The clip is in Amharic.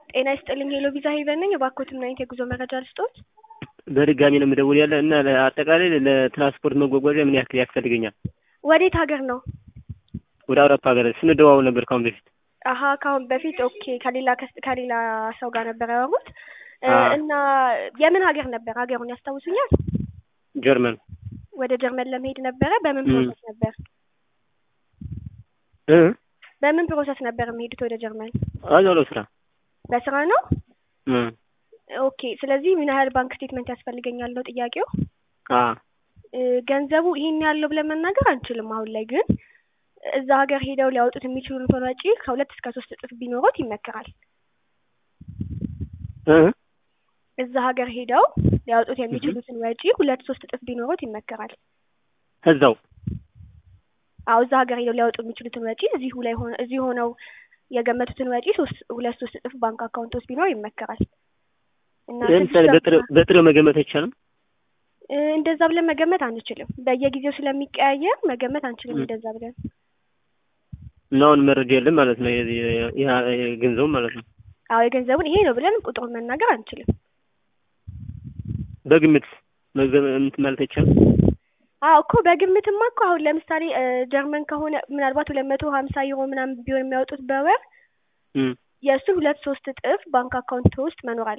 ጤና ይስጥልኝ ሄሎ ቪዛ ሄቨን ነኝ። እባክዎትን ምን አይነት የጉዞ መረጃ ልስጥዎት? በድጋሚ ነው የምደውል ያለ እና አጠቃላይ ለትራንስፖርት መጓጓዣ ምን ያክል ያስፈልገኛል? ወዴት ሀገር ነው? ወደ አውሮፓ ሀገር ስንደዋወል ነበር ካሁን በፊት። አሀ ከአሁን በፊት ኦኬ። ከሌላ ከስ- ከሌላ ሰው ጋር ነበር ያወሩት እ አዎ። እና የምን ሀገር ነበር? ሀገሩን ያስታውሱኛል? ጀርመን ወደ ጀርመን ለመሄድ ነበረ። በምን ም። ፕሮሰስ ነበር? እ በምን ፕሮሰስ ነበር የሚሄዱት ወደ ጀርመን? አዛው ለስራ በስራ ነው? እ ኦኬ። ስለዚህ ምን ያህል ባንክ ስቴትመንት ያስፈልገኛል ነው ጥያቄው። አ እ ገንዘቡ ይሄን ያለው ብለን መናገር አንችልም። አሁን ላይ ግን እዛ ሀገር ሄደው ሊያወጡት የሚችሉትን ወጪ ከሁለት እስከ ሶስት እጥፍ ቢኖሩት ይመከራል። እ እዛ ሀገር ሄደው ሊያወጡት የሚችሉትን ወጪ ሁለት ሶስት እጥፍ ቢኖሩት ይመከራል። እዛው አዎ እዛ ሀገር ሄደው ሊያወጡ የሚችሉትን ወጪ እዚሁ ላይ ሆነ እዚሁ ሆነው የገመቱትን ወጪ ሶስት ሁለት ሶስት እጥፍ ባንክ አካውንት ውስጥ ቢኖር ይመከራል። እና ለምሳሌ ትንሽ በጥሬው በጥሬው መገመት አይቻልም። እ እንደዛ ብለን መገመት አንችልም። በየጊዜው ስለሚቀያየር መገመት አንችልም ም። እንደዛ ብለን። እና አሁን መረጃ የለም ማለት ነው። የ- የ- ያ- የገንዘቡ ማለት ነው። አዎ የገንዘቡን ይሄ ነው ብለን ቁጥሩን መናገር አንችልም። በግምት መገመት ማለት አይቻልም። አዎ እኮ በግምትማ እኮ አሁን ለምሳሌ እ ጀርመን ከሆነ ምናልባት ሁለት መቶ ሀምሳ ዩሮ ምናምን ቢሆን የሚያወጡት በወር እ የእሱን ሁለት ሶስት እጥፍ ባንክ አካውንት ውስጥ መኖር